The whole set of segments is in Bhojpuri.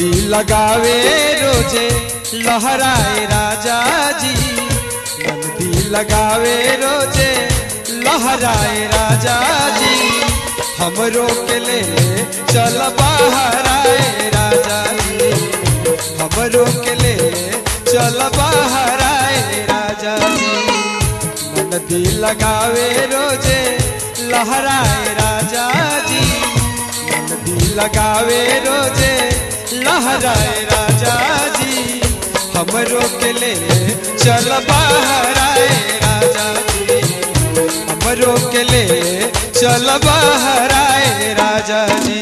नदी लगावे रोजे लहराए राजा जी नदी लगावे रोजे लहराए राजा जी हमरो के ले चल बाहर आए राजा जी हमरो के ले चल बाहर आए राजा जी नदी लगावे रोजे लहराए राजा जी नदी लगावे रोजे लहराए राजा जी हमरो के ले चल बाहर आए राजा जी हमरो के ले चल बाहर आए राजा जी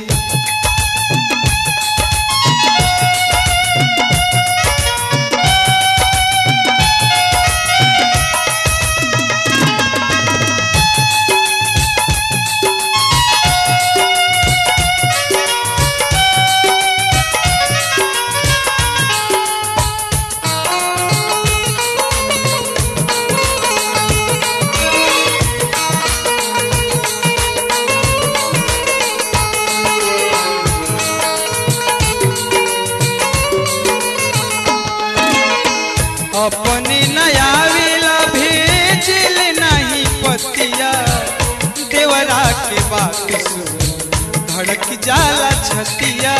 अपने नयाविला भेजिल नहीं पतिया देवरा के बात सुन धड़क जाला छतिया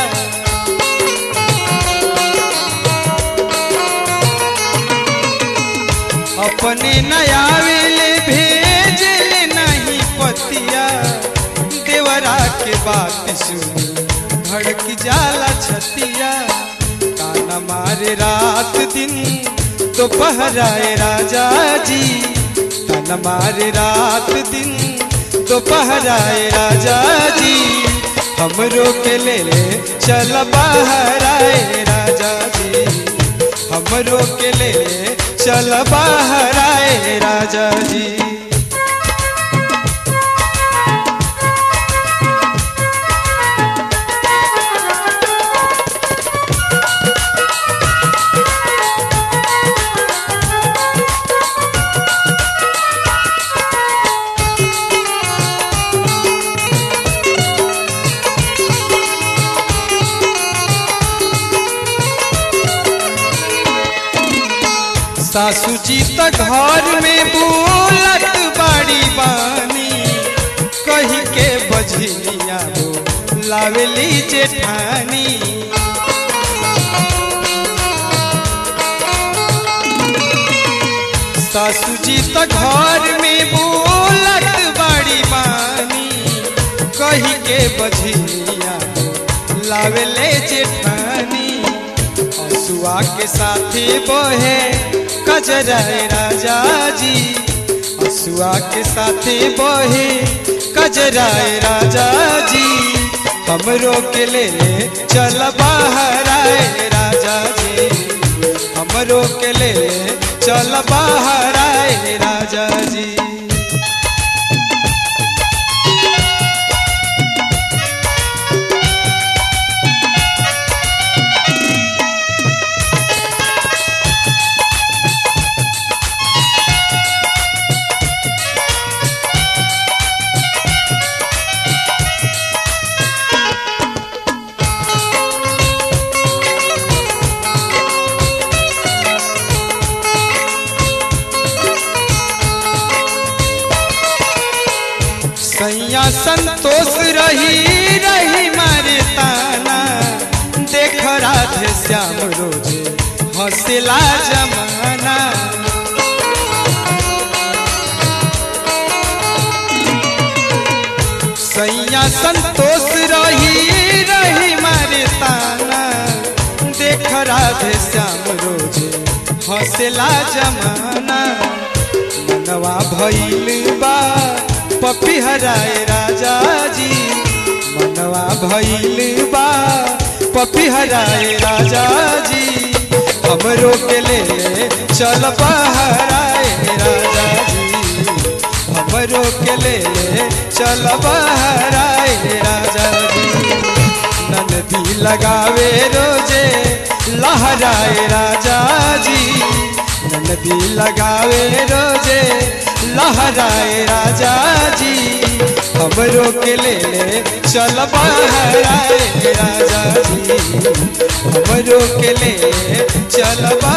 अपने नयाविल भेजिल नहीं पतिया देवरा के बात सुन धड़क जाला छतिया ताना मारे रात दिन दोपहराए राजा जी तन मारे रात दिन दोपहराए राजा जी हमरो के ले ले चल बाहर आए राजा जी हमरो के ले ले चल बाहर आए राजा जी सासू जी त घर में बोलत बड़ी बानी कही के बजनिया वो लावेली जेठानी सासू जी त घर में बोलत बड़ी बानी कही के बजनिया वो लावेले जेठानी हसुआ के साथी बहे कजराए राजा जी हसुआ के साथी बहे कजराए राजा जी हमरो के ले ले चल बाहर आए राजा जी हमरो के ले ले चल बाहर आए राजा जी सैया संतोष रही रही मारे ताना देख राधे श्याम रोजे हंसला जमाना सैया संतोष रही रही मारे ताना देख राधे श्याम रोजे हंसला जमाना मनवा भइल बा पपी हराए राजा जी मनवा भइल बा पपी हराए राजा जी हमरो के ले चल बहराए राजा जी हमरो के ले चल बहराए राजा जी नदी लगावे रोजे लहराए राजा जी नदी लगावे रोजे लहराए राजा जी हमरो के ले ले चल बहराए राजा जी हमरो के ले ले चल